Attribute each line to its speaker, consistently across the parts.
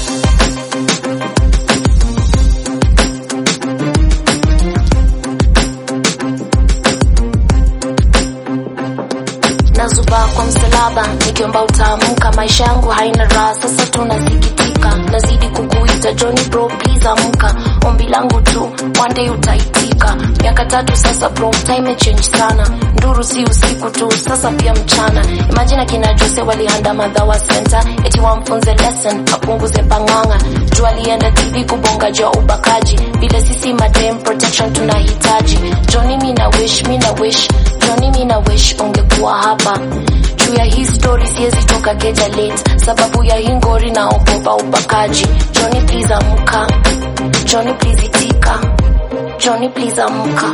Speaker 1: nazuba kwa msalaba nikiomba utaamka maisha yangu haina raha sasa tunasikitika nazidi kukuita Johnny bro please amka ombi langu tu one day utaitika miaka tatu sasa bro time change sana nduru si usiku tu sasa pia mchana imagine akina Jose walihanda madhawa center eti wamfunze lesson apunguze pang'anga tu alienda TV kubonga juu ya ubakaji vile sisi madem protection tunahitaji Johnny mina wish mina wish Johnny mina wish ungekuwa hapa juu ya hii story siwezi toka keja late sababu ya hii ngori na ogopa ubakaji Johnny please amka Johnny please itika Johnny please amka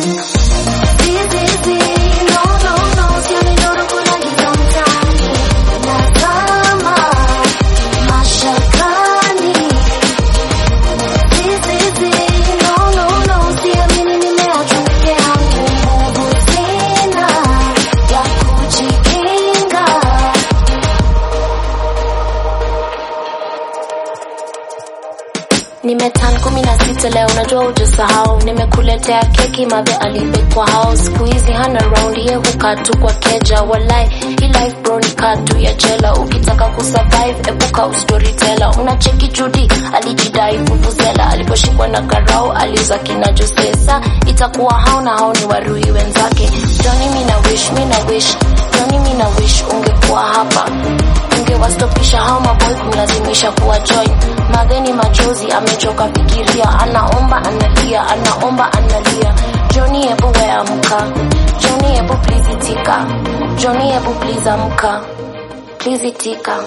Speaker 1: nimetan kumi na sita leo unajua ujasahau nimekuletea keki madhe alibekwa hao siku hizi hana round ye hukaa tu kwa keja walai hii life bro ni katu ya jela ukitaka kusurvive epuka ustorytela unacheki judi alijidai vuvuzela aliposhikwa na karau aliuza kina josesa itakuwa hao na hao ni warui wenzake joni mina wish mina wish joni mina wish ungekuwa hapa ungewastopisha hao maboy kumlazimisha kuwa join madheni machozi amechoka fikiria anaomba analia anaomba analia joni hebu we amka joni hebu please itika joni hebu please amka please itika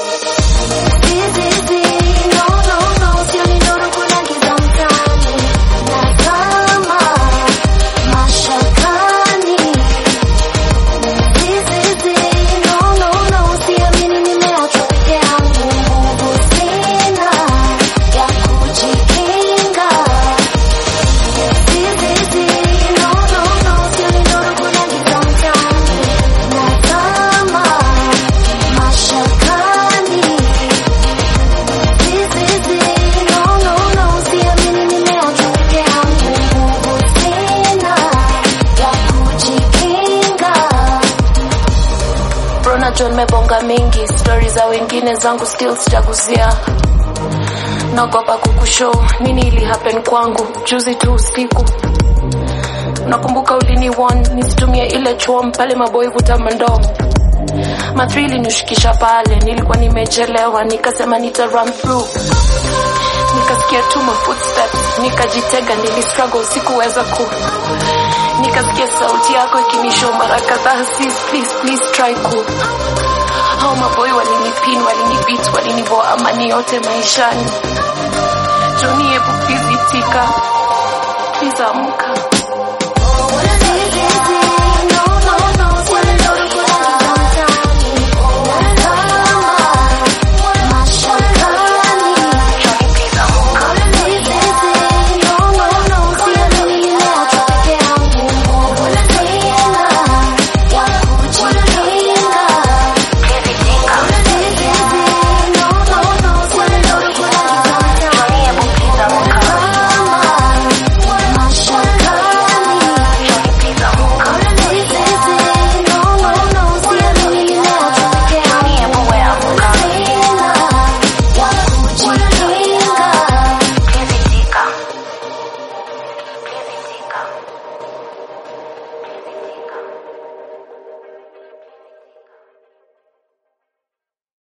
Speaker 1: bro najua nimebonga mingi stori za wengine zangu still sijaguzia naogopa kukushow nini ili happen kwangu juzi tu usiku nakumbuka ulini won nisitumie ile chuom pale maboi kutama ndoo mathri ilinishukisha pale nilikuwa nimechelewa nikasema nita run through nikasikia tu ma footsteps nikajitega nilistruggle sikuweza ku nikasikia sauti yako ikinishow mara kadhaa sis please please try ku hao maboi walinipin walinibit walinivoa amani yote maishani joni hebu please itika please amka